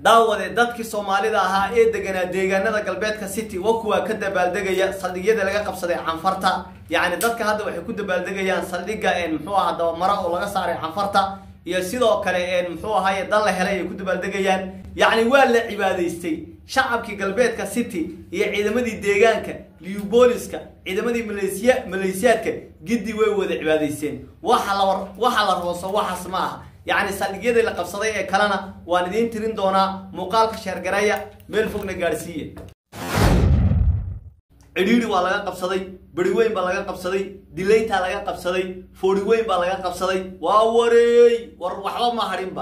daawade dadkii soomaalida ahaa ee deganaa deegaanada galbeedka city wa kuwaa ka dabaaldegaya saldhigyada laga qabsaday canfarta yacni dadka hadda waxay ku dabaaldegayaan saldhigga muxuu aha dabamara oo laga saaray canfarta iyo sidoo kale muxuu ahaye dal la helay ay ku dabaaldegayaan yacni waa la cibaadaystay shacabkii galbeedka city iyo ciidamadii deegaanka liubooliska ciidamadii maleysiya maleysiyaadka giddi way wada cibaadaysteen waxa la waxa la rooso waxaas ma aha yacni saldhigyadii la qabsaday ee kalena waan idiin tirin doonaa muuqaalka sheergareeya meel fogna gaadhsiiya cidhiidhi waa laga qabsaday beri weyn baa laga qabsaday dilaytaa laga qabsaday foori weyn baa laga qabsaday waa wareey war waxba ma hadhinba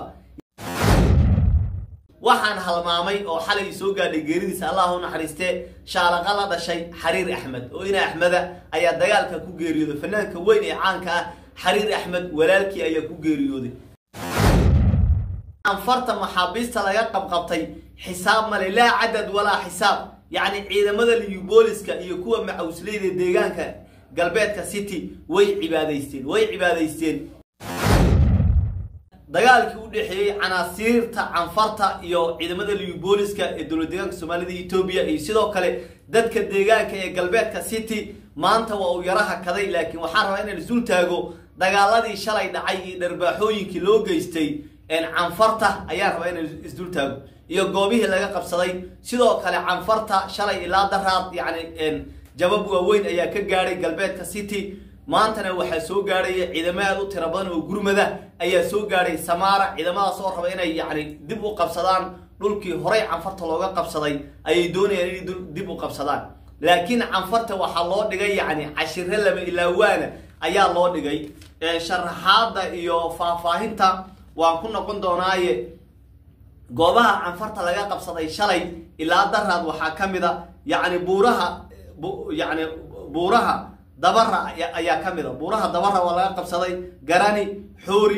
waxaan halmaamay oo xalay soo gaadhay geeridiisa allah u naxariistee shaalaqa la dhashay xariir axmed oo ina axmeda ayaa dagaalka ku geeriyooday fanaanka weyn ee caanka ah xariir axmed walaalkii ayaa ku geeriyooday anfarta maxaabiista laga qabqabtay xisaab male laa cadad walaa xisaab yacni ciidamada liyubooliska iyo kuwa macawsleyda deegaanka galbeedka city way cibaadaysteen way cibaadaysteen dagaalkii u dhexeeyey canaasiirta canfarta iyo ciidamada liyubooliska ee dowlad deegaanka soomaalida etoobiya iyo sidoo kale dadka deegaanka ee galbeedka city maanta waa uu yaro hakaday laakiin waxaan rabaa inaan isul taago dagaaladii shalay dhacay iyo dharbaaxooyinkii loo geystay canfarta ayaan rabaa inaan isdul taago iyo goobihii laga qabsaday sidoo kale canfarta shalay ilaa daraad yacni jabab waaweyn ayaa ka gaadhay galbeedka city maantana waxaa soo gaadhaya ciidamo aad u tiro badan oo gurmada ayaa soo gaadhay samaara ciidamadaas oo raba inay yacni dib u qabsadaan dhulkii horey canfarta looga qabsaday ayay doonayaan inay dib u qabsadaan laakiin canfarta waxaa loo dhigay yacni cashiro lama ilaawaana ayaa loo dhigay sharaxaadda iyo faahfaahinta waan ku noqon doonaaye goobaha canfarta laga qabsaday shalay ilaa daraad waxaa ka mid a yacni buuraha yacni buuraha dabara ayaa ka mid a buuraha dabara waa laga qabsaday garani xoori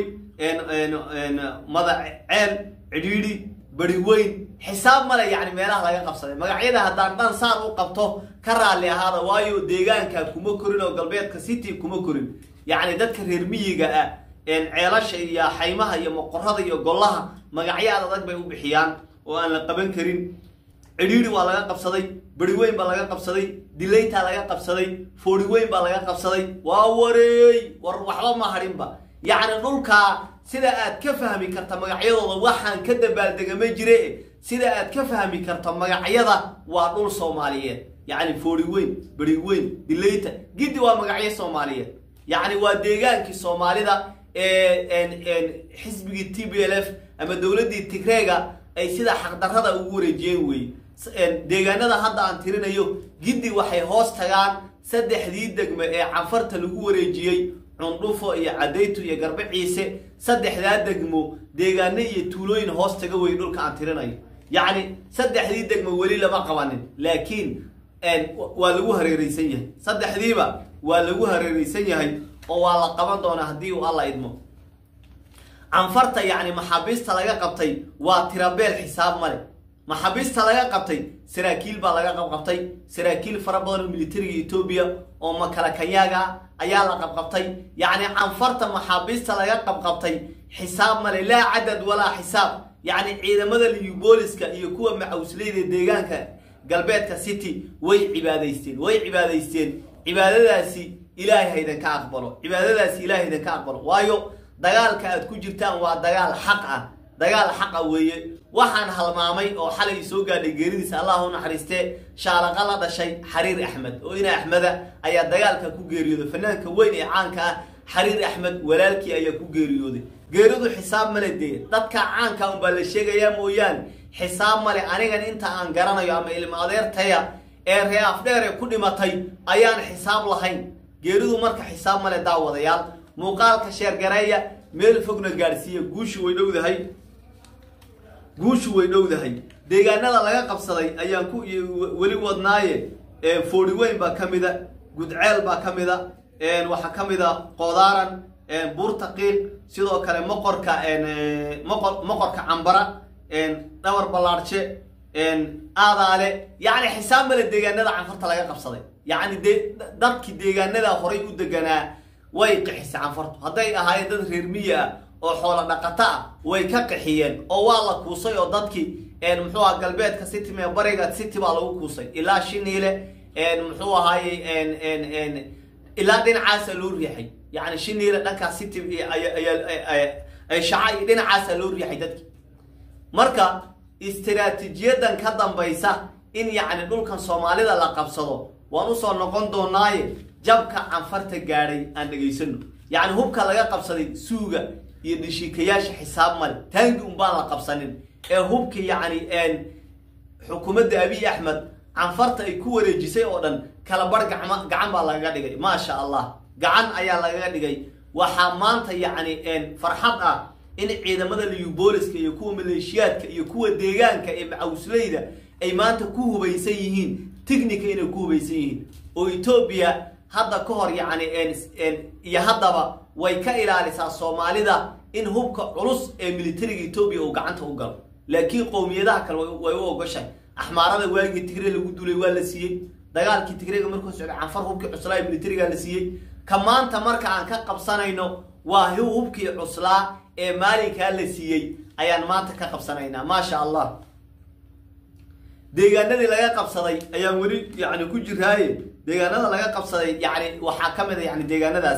madaceel cidhiidhi beri weyn xisaab male yacni meelaha laga qabsaday magacyada haddaan dhan saar u qabto ka raalli ahaada waayo deegaanka kuma korin oo galbeedka city kuma korin yacni dadka reer miyiga ah ceelasha iyo xaymaha iyo moqorada iyo gollaha magacyo aad adag bay u bixiyaan oo aan la qaban karin cidhiidhi waa laga qabsaday beri weyn baa laga qabsaday dilaytaa laga qabsaday foori weyn baa laga qabsaday waa wareey war waxba ma hadhinba yacni dhulkaa sida aad ka fahmi karta magacyadooda waxaan ka dabaaldega ma jire sida aad ka fahmi karto magacyada waa dhul soomaaliyeed yacni foori weyn beri weyn dilayta giddi waa magacyo soomaaliyeed yacni waa deegaankii soomaalida xisbigii t b l f ama dowladdii tigreega ay sida xaqdarrada ugu wareejiyeen weeye deegaanada hadda aan tirinayo giddi waxay hoos tagaan saddexdii degme ee canfarta lagu wareejiyey cundhufo iyo cadaytu iyo garbe ciise saddexdaa degmo deegaano iyo tuulooyin hoos taga wey dhulka aan tirinayo yacni saddexdii degmo weli lama qabanin laakiin waa lagu hareereysan yahay saddexdiiba waa lagu hareereysan yahay oo waa la qaban doonaa haddii uu alla idmo canfarta yacni maxaabiista laga qabtay waa tirabeel xisaab male maxaabiista laga qabtay saraakiil baa laga qabqabtay saraakiil fara badan oo militariga etoobiya oo makalakanyaaga ayaa la qabqabtay yacni canfarta maxaabiista laga qabqabtay xisaab male laa cadad walaa xisaab yacni ciidamada liyubooliska iyo kuwa macawsleyda deegaanka galbeedka city way cibaadaysteen way cibaadaysteen cibaadadaasi ilaahay haydanka aqbalo cibaadadaasi ilahay haydanka aqbalo waayo dagaalka aad ku jirtaan waa dagaal xaq ah dagaal xaqa weeye waxaan halmaamay oo xalay soo gaadhay geeridiisa allah u naxariistee shaalaqa la dhashay xariir axmed oo ina axmeda ayaa dagaalka ku geeriyooday fanaanka weyn ee caanka ah xariir axmed walaalkii ayaa ku geeriyooday geeridu xisaab male dee dadka caanka unbaa la sheegayaa mooyaane xisaab male anigan inta aan garanayo ama ilmo adeertaya ee ree afdheer ee ku dhimatay ayaan xisaab lahayn geeridu marka xisaab male daawadayaal muuqaalka sheergareeya meel fogna gaadhsiiya guushu way dhowdahay guushu way dhowdahay deegaanada laga qabsaday ayaan ku weli wadnaaye foori weyn baa ka mida gudceel baa ka mida waxaa ka mida qoodaaran buurta qiiq sidoo kale moqorka moqor moqorka cambara dhabar ballaarje aadaale yacni xisaab male deegaanada canfarta laga qabsaday yacni de dadkii deegaanada horay u deganaa way qixisay canfartu hadday ahaayeen dad reer miya ah oo xoolo dhaqato ah way ka qaxiyeen oo waa la kuusay oo dadkii muxuu aha galbeedka city mee bariga city baa lagu kuusay ilaa shiniile muxuu ahaaye ilaa dhinacaasa loo riixay yani shiniile dhankaa city ay shaca iyo dhinacaasa loo riixay dadkii marka istiraatiijiyadan ka dambaysa in yacni dhulkan soomaalida la qabsado waan usoo noqon doonaaye jabka canfarta gaadhay aan dhegaysano yacni hubka laga qabsaday suuga iyo dhishikayaasha xisaab male taangi unbaan la qabsanin ee hubka yacni xukuumadda abiy axmed canfarta ay ku wareejisay oo dhan kala bar gacma gacan baa lagaga dhigay maasha allah gacan ayaa lagaga dhigay waxaa maanta yacni farxad ah in ciidamada liyubooliska iyo kuwa maleeshiyaadka iyo kuwa deegaanka ee macawsleyda ay maanta ku hubaysan yihiin tignica inay ku hubaysan yihiin oo etoobiya hadda ka hor yacni iyo haddaba way ka ilaalisaa soomaalida in hubka culus ee militariga etoobiya uu gacanta u galo laakiin qowmiyadaha kale way u ogoshahay axmaarada waagii tigre lagu dulay waa la siiyey dagaalkii tigrega markuu socday canfar hubkii cuslaa ee militariga la siiyey ka maanta marka aan ka qabsanayno waa hubkii cuslaa ee maalinkaa la siiyey ayaan maanta ka qabsanaynaa maasha allah deegaanadii laga qabsaday ayaan weli yani ku jiraaye deegaanada laga qabsaday yani waxaa ka mid a yani deegaanadaas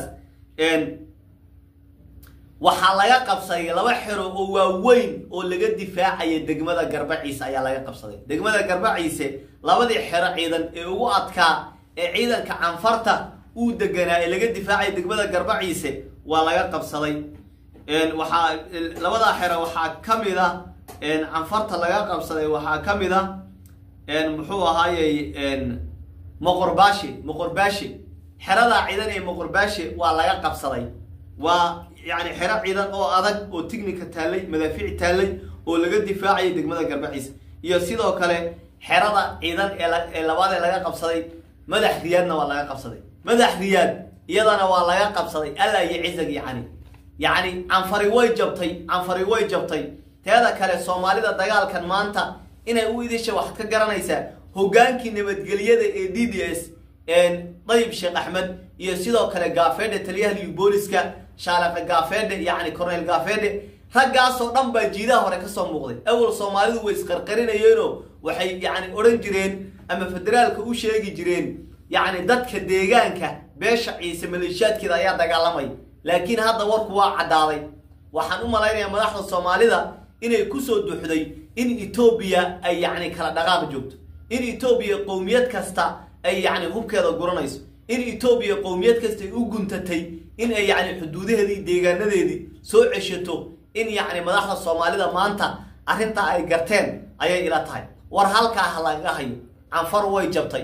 waxaa laga qabsaday laba xero oo waaweyn oo laga difaacaya degmada garbaciise ayaa laga qabsaday degmada garbaciise labadii xero ciidan ee ugu adkaa ee ciidanka canfarta uu deganaa ee laga difaacaya degmada garbaciise waa laga qabsaday waxaa labadaa xero waxaa ka mid a canfarta laga qabsaday waxaa ka mid a muxuu ahaayey moqorbaashi moqorbaashi xeradaa ciidan ee moqorbaashi waa laga qabsaday waa yani xero ciidan oo adag oo tignica taallay madaafiic taallay oo laga difaacayay degmada garbaciise iyo sidoo kale xerada ciidan ee labaad ee laga qabsaday madax riyaadna waa laga qabsaday madax riyaad iyadana waa laga qabsaday alla iyo cizag yacni yacni canfari way jabtay canfari way jabtay teeda kale soomaalida dagaalkan maanta inay u idisha waxaad ka garanaysaa hoggaankii nabadgelyada ee d d s dayib sheekh axmed iyo sidoo kale gaafeedhe taliyaha liubooliska shaalefe gaafeedhe yacni cornel gaafeedhe raggaasoo dhan baa jiidaha hore kasoo muuqday awal soomaalidu way isqarqarinayeenoo waxay yacni odhan jireen ama federaalka u sheegi jireen yacni dadka deegaanka beesha ciise maleeshiyaadkeeda ayaa dagaalamay laakiin hadda warku waa caddaaday waxaan u malaynayaa madaxda soomaalida inay kusoo duxday in etoobiya ay yacni kala dhaqaaq joogto in etoobiya qowmiyad kasta ay yacni hubkeeda guranayso in etoobiya qowmiyad kasta ay u guntatay in ay yacni xuduudaheedii deegaanadeedii soo ceshato in yacni madaxda soomaalida maanta arrintaa ay garteen ayay ila tahay war halkaa ha lagaga hayo canfar way jabtay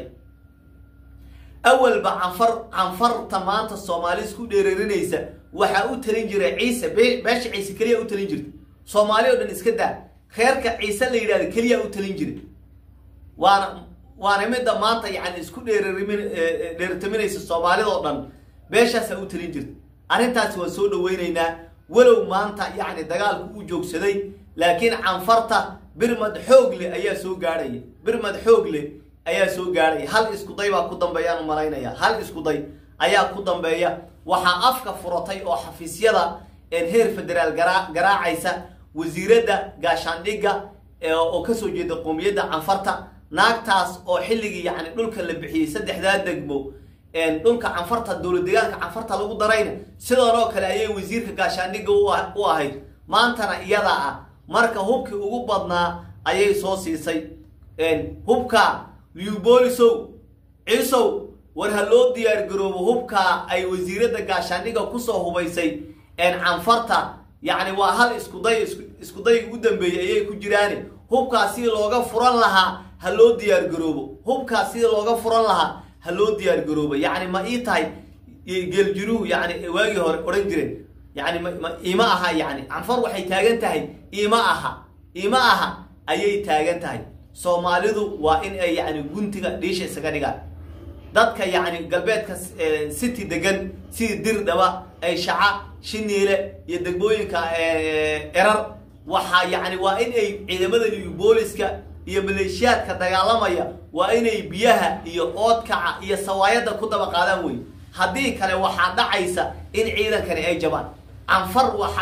awalba canfar canfarta maanta soomaali isku dheerarinaysa waxaa u talin jiray ciise beesha ciise keliya u talin jirta soomaali oo dhan iska daa reerka ciise la yidhahda keliya u talin jiray waana waana midda maanta yani isku dheerarimin dheertaminaysa soomaalida oo dhan beeshaasaa u talin jirta arrintaasi waan soo dhaweynaynaa walow maanta yacni dagaalku u joogsaday laakiin canfarta birmad xoog leh ayaa soo gaadhaya birmad xoog leh ayaa soo gaadhaya hal iskuday baa ku dambeeyaan u malaynaya hal iskuday ayaa ku dambeeya waxaa afka furatay oo xafiisyada heer federaal garaa garaacaysa wasiiradda gaashaandhigga oo kasoo jeeda qoomiyadda canfarta naagtaas oo xilligii yacni dhulka la bixiyey saddexdaa degmo dhulka canfarta dowlad deegaanka canfarta lagu darayna sidoon oo kale ayay wasiirka gaashaandhigga u ahayd maantana iyadaa ah marka hubkii ugu badnaa ayay soo siisay hubka liuboolisow ciisow war ha loo diyaar garoobo hubkaa ay wasiiradda gaashaandhigga kusoo hubaysay canfarta yacni waa hal iskuday iskudayga u dambeeyey ayay ku jiraani hubkaas sidii looga furan lahaa ha loo diyaar garoobo hubkaas sidii looga furan lahaa ha loo diyaar garoobo yacni ma ii tahay geeljiruhu yani waagii hore odhan jireen yani ma ima aha yani canfar waxay taagan tahay ima aha ima aha ayay taagan tahay soomaalidu waa in ay yani guntiga dhiisha isaga dhigaan dadka yacni galbeedka city degan sidii dirdhaba ay shaca shiniile iyo degmooyinka erar waxaa yacni waa in ay ciidamada iyo booliska iyo maleeshiyaadka dagaalamaya waa inay biyaha iyo oodkaca iyo sawaayadda ku daba qaadaan wey haddii kale waxaa dhacaysa in ciidankani ay jabaan canfar waxaa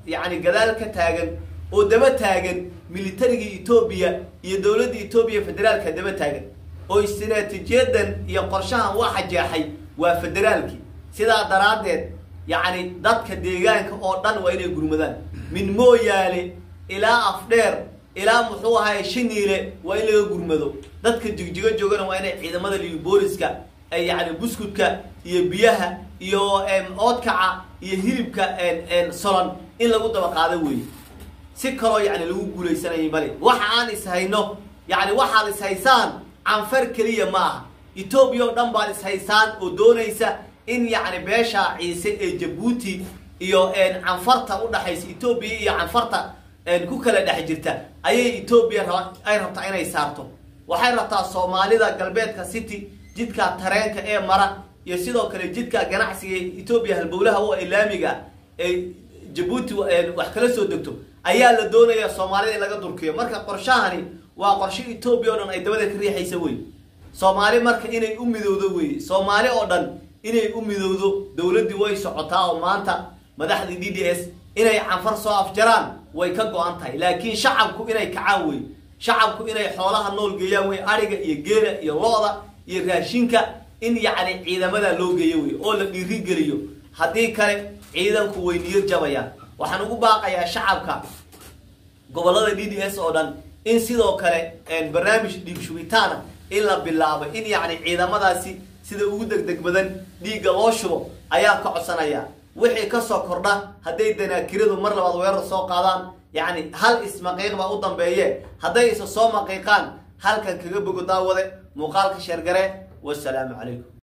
yacni gadaal ka taagan oo daba taagan militariga etoobiya iyo dowladda etoobiya federaalka daba taagan oo istiraatiijiyadan iyo qorshahan waxa jeexay waa federaalkii sidaa daraaddeed yacni dadka deegaanka oo dhan waa inay gurmadaan min mooyaale ilaa afdheer ilaa muxuu ahaye shiniile waa in laga gurmado dadka jigjigo joogana waa inay ciidamada liyo booliska ay yacni buskudka iyo biyaha iyo oodkaca iyo hilibka solon in lagu daba qaado weeye si kaloo yacni lagu guulaysanayay male waxa aan ishayno yacni waxaad ishaysaan canfar keliya ma aha etoobiya oo dhan baad ishaysaan oo doonaysa in yacni beesha ciise ee jabuuti iyo canfarta udhaxaysa etoobiya iyo canfarta ku kala dhex jirta ayay etoobiya ay rabtaa inay saarto waxay rabtaa soomaalida galbeedka city jidka tareenka ee mara iyo sidoo kale jidka ganacsiga etoobiya halbowlaha u ilaamiga ee jabuuti wax kala soo degto ayaa la doonayaa soomaalida in laga durkiyo marka qorshahani waa qorshe etoobiya o dhan ay dabada ka riixaysa wey soomaali marka inay u midowdo wey soomaali oo dhan inay u midowdo dowladdii way socotaa oo maanta madaxdii d d s inay canfar soo afjaraan way ka go-an tahay laakiin shacabku inay kacaan wey shacabku inay xoolaha nool geeyaan wey ariga iyo geela iyo lo-da iyo raashinka in yacni ciidamada loo geeyo wey oo la dhiirigeliyo haddii kale ciidanku way niyad jabayaan waxaan ugu baaqayaa shacabka gobollada d d s oo dhan in sidoo kale barnaamij dhiig shubitaana in la bilaabo in yacni ciidamadaasi sida ugu degdeg badan dhiigga loo shubo ayaan ka codsanayaa wixii kasoo kordha hadday danaakiradu mar labaad weerar soo qaadaan yacni hal ismaqiiq baa u dambeeye hadday isa soo maqiiqaan halkan kaga bogo daawade muuqaalka sheergare wasalaamu calaykum